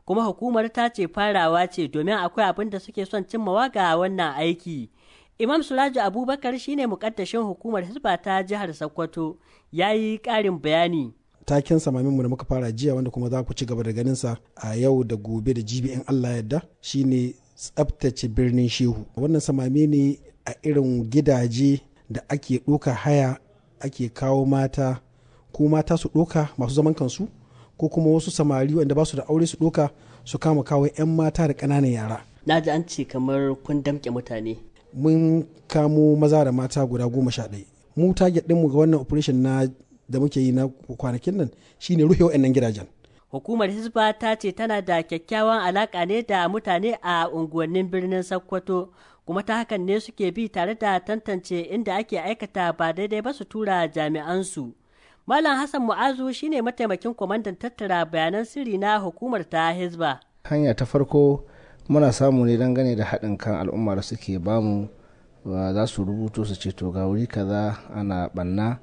kuma hukumar ta ce farawa ce domin akwai abin da suke son cimmawa ga wannan aiki. Imam Suraju Abubakar shine mukaddashin hukumar Hisba ta jihar Sokoto ya yi ƙarin bayani. taken samaminmu da muka fara jiya wanda kuma za ku ci gaba da ganinsa a yau da gobe da jibi in Allah yadda shine tsabtace birnin shehu wannan samami ne a irin gidaje da ake ɗoka haya ake kawo mata ko mata su ɗoka masu zaman kansu ko kuma wasu samari wanda ba su da aure su ɗoka su kama kawo 'yan mata da ƙananan yara Na ji an ce kamar kun damƙe mutane. mun kamo maza da mata guda goma sha ɗaya mu target ɗinmu ga wannan operation na da muke yi na kwanakin nan shine rufe wa'annan gidajen Hukumar Hisba ta ce tana da kyakkyawan alaƙa ne da mutane a unguwannin birnin Sokoto, kuma ta hakan ne suke bi tare da tantance inda ake aikata ba daidai ba su tura jami'ansu. Malam Hassan Mu'azu shine mataimakin kwamandan tattara bayanan sirri na hukumar ta Hisba. hanya ta farko muna samu ne dangane da haɗin kan al'umma da suke bamu wa za su rubuto su ce to ga wuri kaza ana ɓanna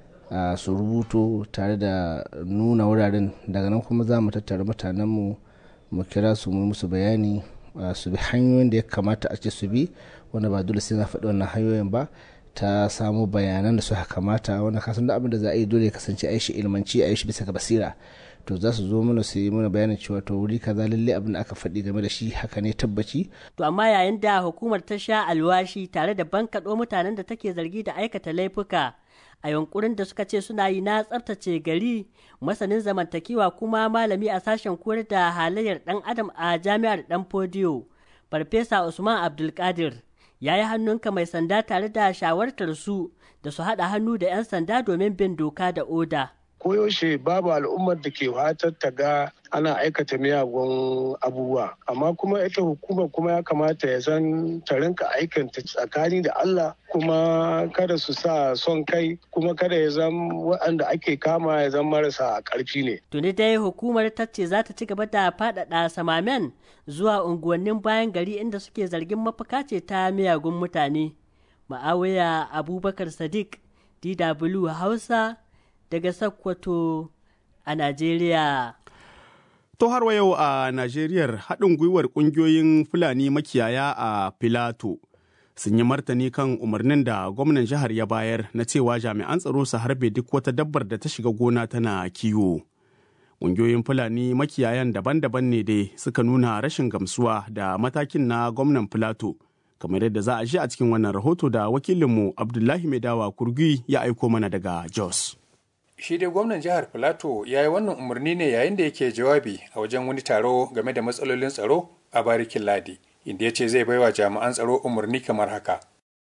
a su rubuto tare da nuna wuraren daga nan kuma za mu tattara mutanenmu mu kira su mu musu bayani a su bi hanyoyin da ya kamata a ce su bi wanda ba dole sai na faɗi wannan hanyoyin ba ta samu bayanan da suka kamata wanda kasan da abin da za a yi dole ya kasance a yi shi ilmanci a yi shi bisa ga basira to za su zo mana su yi mana bayanin cewa to wuri kaza lalle abin da aka faɗi game da shi haka ne tabbaci To amma yayin da hukumar ta sha alwashi tare da bankaɗo mutanen da take zargi da aikata laifuka a yunkurin da suka ce suna yi na tsaftace gari masanin zamantakewa kuma malami a sashen koyar da halayyar ɗan adam a jami'ar ɗan fodiyo farfesa usman abdulkadir ya yi hannunka mai sanda tare da shawartar su da su haɗa hannu da 'yan sanda domin bin doka da oda. koyaushe babu al'ummar da ke fatar ta ga ana aikata miyagun abubuwa amma kuma ita hukumar kuma ya kamata ya san ta rinka aikanta tsakani da Allah kuma kada su sa son kai kuma kada ya zan waɗanda ake kama ya zan marasa ƙarfi ne Tuni dai hukumar ta ce za ta ci gaba da faɗaɗa samamen zuwa unguwannin bayan gari inda suke zargin mafaka ce ta miyagun mutane. Ma'awiya Abubakar Sadiq, DW Hausa, daga Sokoto a Najeriya. To har wa yau a Najeriyar haɗin gwiwar ƙungiyoyin Fulani makiyaya a Filato sun yi martani kan umarnin da gwamnan jihar ya bayar na cewa jami'an tsaro su harbe duk wata dabbar da ta shiga gona tana kiwo. Ƙungiyoyin Fulani makiyayan daban-daban ne dai suka nuna rashin gamsuwa da matakin na gwamnan Filato. kamar yadda za a ji a cikin wannan rahoto da wakilinmu Abdullahi Maidawa Kurgi ya aiko mana daga Jos. shi dai gwamnan jihar filato ya yi wannan umarni ne yayin da yake jawabi a wajen wani taro game da matsalolin tsaro a barikin ladi inda ya ce zai baiwa jami'an tsaro umarni kamar haka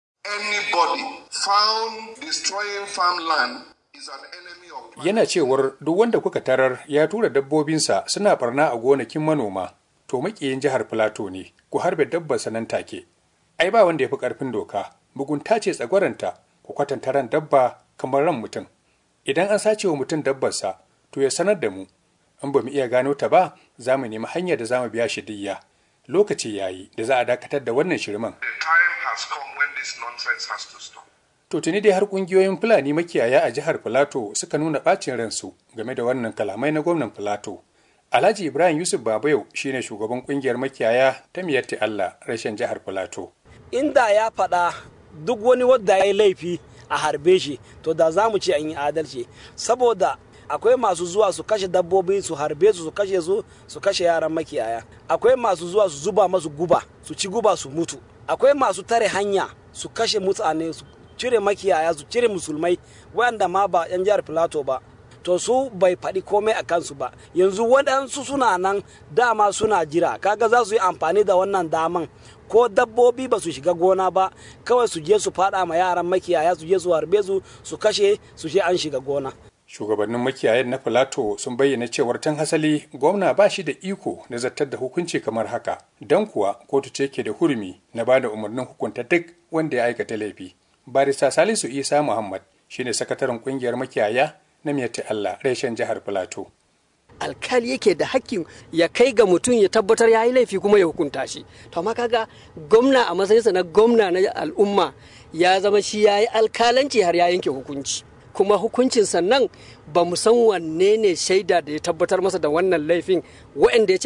Anybody found destroying farmland is an enemy of yana cewar duk wanda kuka tarar ya tura dabbobinsa suna barna a gonakin manoma to makiyin jihar filato ne ku harbe dabbar nan take ai ba wanda ya fi karfin doka mugunta ce tsagwaranta ku kwatanta ran dabba kamar ran mutum idan an sace wa mutum dabbarsa to ya sanar da mu in ba mu iya gano ta ba za mu nemi hanyar da za mu biya shi diyya lokaci ya yi da za a dakatar da wannan shirman The time has come when this nonsense has to stop. to tuni dai har kungiyoyin fulani makiyaya a jihar filato suka nuna bacin ransu game da wannan kalamai na gwamnan filato alhaji ibrahim yusuf babayau shine shugaban kungiyar makiyaya ta miyatti allah rashin jihar filato inda ya faɗa duk wani wadda ya yi laifi a harbe shi to da za mu ce an yi adalci saboda akwai masu zuwa su kashe dabbobi su harbe su su kashe su su kashe yaran makiyaya akwai masu zuwa su zuba masu guba su ci guba su mutu akwai masu tare hanya su kashe mutane su cire makiyaya su cire musulmai wanda ma ba yan jihar filato ba to su bai faɗi komai a kansu ba yanzu waɗansu suna nan dama suna jira kaga za su yi amfani da wannan daman ko dabbobi ba su shiga gona ba kawai su je su faɗa ma yaran makiyaya su je su harbe su su kashe su je an shiga gona shugabannin makiyayan na filato sun bayyana cewar tan hasali gwamna ba shi da iko na zartar da hukunci kamar haka don kuwa kotu ce ke da hurumi na ba da umarnin hukunta duk wanda ya aikata laifi barista salisu isa muhammad shine sakataren kungiyar makiyaya na miyatti allah reshen jihar filato alkali yake da hakkin ya kai ga mutum ya tabbatar ya yi laifi kuma ya hukunta shi to amma kaga gwamna a matsayinsa na gwamna na al'umma ya zama shi ya yi alkalanci har ya yanke hukunci kuma hukuncin sannan ba mu san wanne ne shaida da ya tabbatar masa da wannan laifin waɗanda ya ce